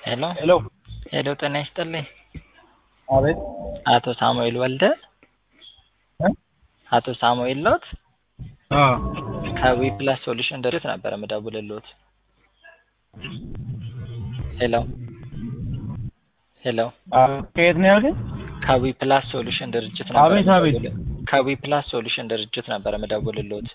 ሄሎ ሄሎ ሄሎ ጤና ይስጥልኝ አቤት አቶ ሳሙኤል ወልደ እ አቶ ሳሙኤል ሎት አዎ ከዊ ፕላስ ሶሉሽን ድርጅት ነበር የምደውልልዎት ሄሎ ሄሎ አዎ ከየት ነው ያልከኝ? ከዊ ፕላስ ሶሉሽን ድርጅት ነበር አቤት አቤት የምደውልልዎት ከዊ ፕላስ ሶሉሽን ድርጅት ነበር የምደውልልዎት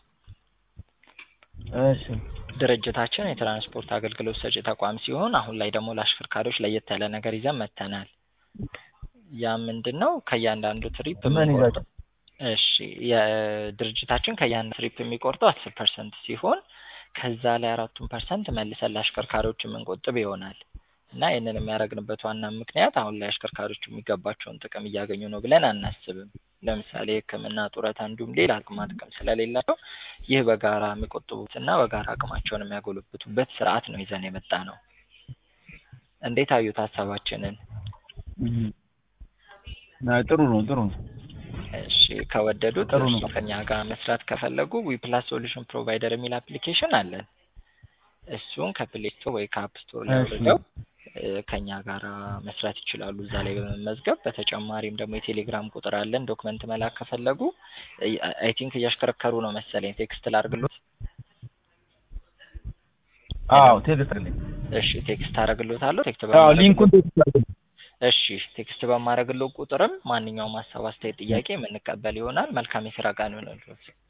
እሺ ድርጅታችን የትራንስፖርት አገልግሎት ሰጪ ተቋም ሲሆን አሁን ላይ ደግሞ ለአሽከርካሪዎች ለየት ያለ ነገር ይዘን መጥተናል። ያ ምንድን ነው? ከእያንዳንዱ ትሪፕ ምን የምንቆርጠው እሺ የድርጅታችን ከእያንዳንዱ ትሪፕ የሚቆርጠው አስር ፐርሰንት ሲሆን ከዛ ላይ አራቱን ፐርሰንት መልሰን ለአሽከርካሪዎች የምንቆጥብ ይሆናል እና ይህንን የሚያደርግንበት ዋና ምክንያት አሁን ላይ አሽከርካሪዎቹ የሚገባቸውን ጥቅም እያገኙ ነው ብለን አናስብም። ለምሳሌ ሕክምና፣ ጡረታ እንዲሁም ሌላ ጥቅማ ጥቅም ስለሌላቸው ይህ በጋራ የሚቆጥቡትና በጋራ አቅማቸውን የሚያጎለብቱበት ስርዓት ነው ይዘን የመጣ ነው። እንዴት አዩት ሀሳባችንን? እም። አይ ጥሩ ነው ጥሩ ነው። እሺ ከወደዱት ጥሩ ነው። እርሶ ከኛ ጋር መስራት ከፈለጉ ዊፕላስ ሶሉሽን ፕሮቫይደር የሚል አፕሊኬሽን አለን። እሱን ከፕሌይ ስቶር ወይ ከአፕ ስቶር ላይ እሺ። አውርደው እ ከኛ ጋር መስራት ይችላሉ እዛ ላይ በመመዝገብ። በተጨማሪም ደግሞ የቴሌግራም ቁጥር አለን። ዶክመንት መላክ ከፈለጉ አይ ቲንክ እያሽከረከሩ ነው መሰለኝ። ቴክስት ላድርግሎት? አዎ ቴክስት አለኝ። እሺ ቴክስት አደርግሎታለሁ። ቴክስት አዎ በማድረግ ሊንኩን ቴክስት አለኝ። እሺ ቴክስት በማድረግለው ቁጥርም ማንኛውም ሀሳብ፣ አስተያየት፣ ጥያቄ የምንቀበል ይሆናል። መልካም የስራ ቀን ይሆንልዎት።